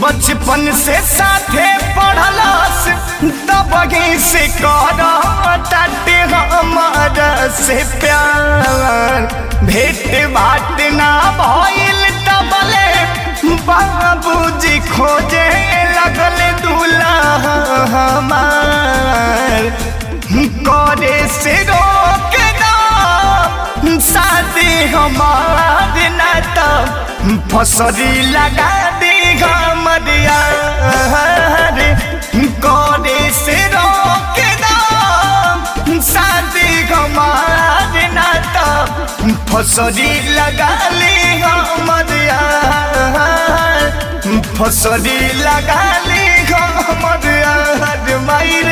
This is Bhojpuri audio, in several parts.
बचपन से साथे पढ़लस तब से कर ताटे हमारा से प्यार भेट भाट ना भइल तबले बाबूजी खोजे लगल दूल्हा हमार करे से रोक दो शादी हमार ना तब फसरी लगा दी हमरिया करे से रोक दो शादी हमार ना तब फसरी लगा ली हमरिया फसरी लगा ली हमरिया मायरे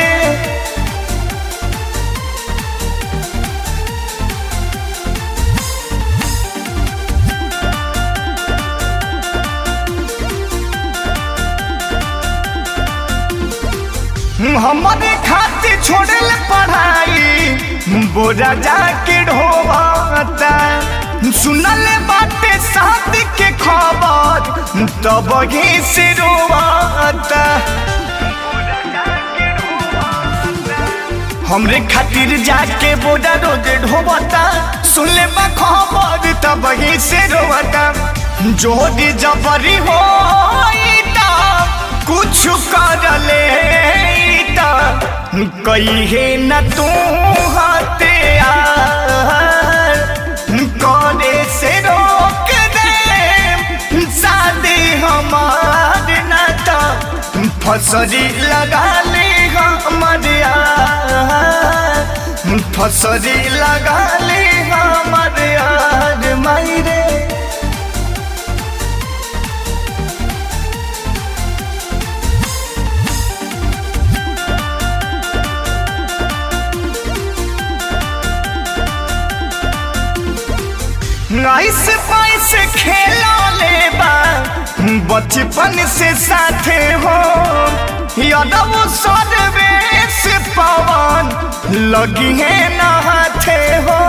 हमारे खातिर छोड़ल पढ़ाई बोरा जाके ढोवाता सुनल बाटे शादी के खबर तब ही से रोवाता हमरे खातिर जाके बोरा रोज ढोवाता सुनले बा खबर तब ही से रोवाता जोड़ी जबरी हो कुछ कर ले कही न तू हाथे करे से रोक दे शादी हमार न तो फसरी लगा ले हमारे फसरी लगा ले हमारे यार मायरे ऐसे पैस खेला ले बा बचपन से साथे हो यादव सर्वेश पवन लगी है नहाथे हो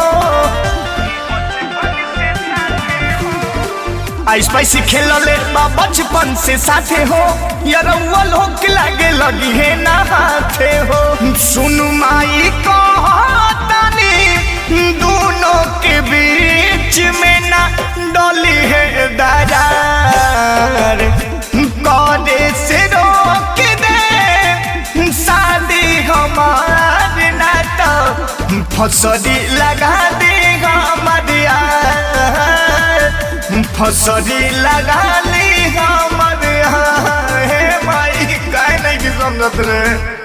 आइस पैसी खेल ले बा बचपन से साथे हो यरौआ लोग लागे लगी है नहाथे हो सुन माई कहतानी दोनों के बीच में ना डोली है दरार करे से रोक दे शादी हमार ना तो फसरी लगा दे हमारे फसरी लगा ली हमारे हे माई काहे नहीं की समझत रे